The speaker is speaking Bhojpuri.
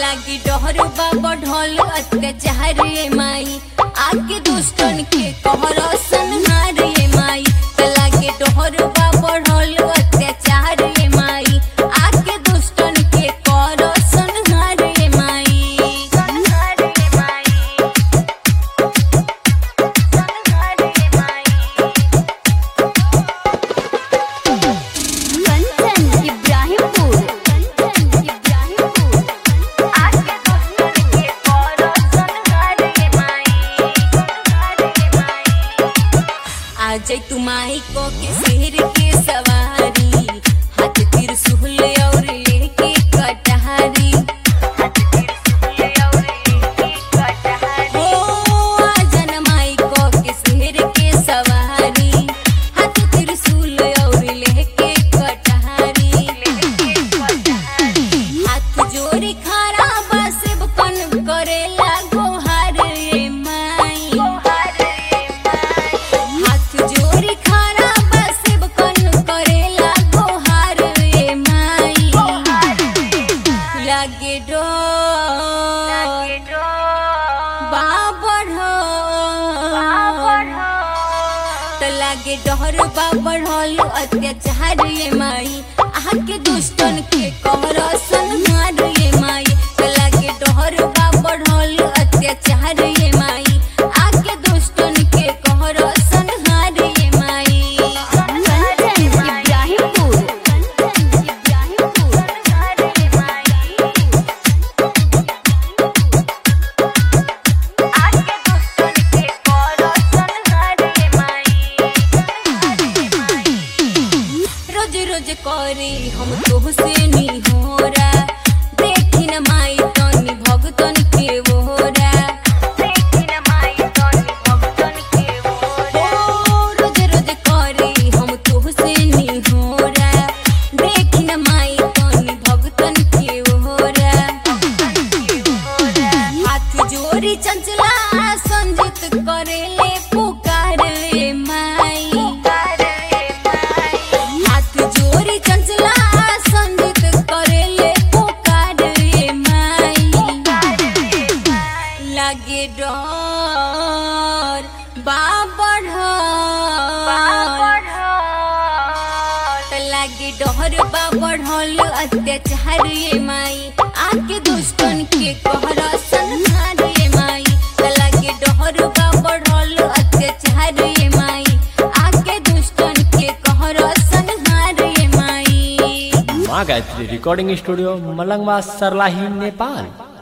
लागी डहर बाबा ढोल अत्याचार ये माई आके दुष्टन के कहर संहार ये माई त लागी डहर बाबा ढोल अत्याचार ये माई आके दुष्टन के कहर संहार ये माई संहार ये माई संहार ये माई कंचन इब्राहिमपुर कंचन इब्राहिमपुर आके दुष्टन के कहर संहार ये माई संहार ये माई आ जाई तू माई को के शेर के सवारी हाथ त्रिशूल और लेके कटहरी हाथ त्रिशूल और लेके कटहरी ओ आ जन माई को के शेर के सवारी हाथ त्रिशूल और लेके कटहरी लेके कटहरी हाथ जोड़ी खड़ा बस कन करेला गोहार रे माई गोहार रे माई हाथ जोड़ी खड़ा बस कन करेला गोहार रे माई लागे डो बाबड़ त लागे डहर बाबड़ अत्याचार ये माई आके दुष्टन के कहर संहार ये माई त लागे डहर बाबड़ अत्याचार ये माई आके दुष्टन के कहर संहार ये माई कंचन इब्राहिमपुर कंचन इब्राहिमपुर संहार ये माई आके दुष्टन के कहर संहार ये माई रोज रोज करे हम तोहसे निहोरा देखी न माई तनी भगतन के वोरा देखी न माई तनी भगतन के वोरा रोज रोज करे हम तोहसे निहोरा देखी न माई तनी भगतन के वोरा हाथ जोड़ी चंचला संजित करेले पुकार रे माई हाथ जोड़ी चंचला संजित करेले पुकार रे माई लगे डर बाबड़ त लागे डहर बाबड़ अत्याचार ये माई आके दुष्टन के कहर संहार ये माई त लागे डहर बाबड़ अत्याचार ये माई आके दुष्टन के कहर संहार ये माई माँ गायत्री रिकॉर्डिंग स्टूडियो मलंगवा सरलाही नेपाल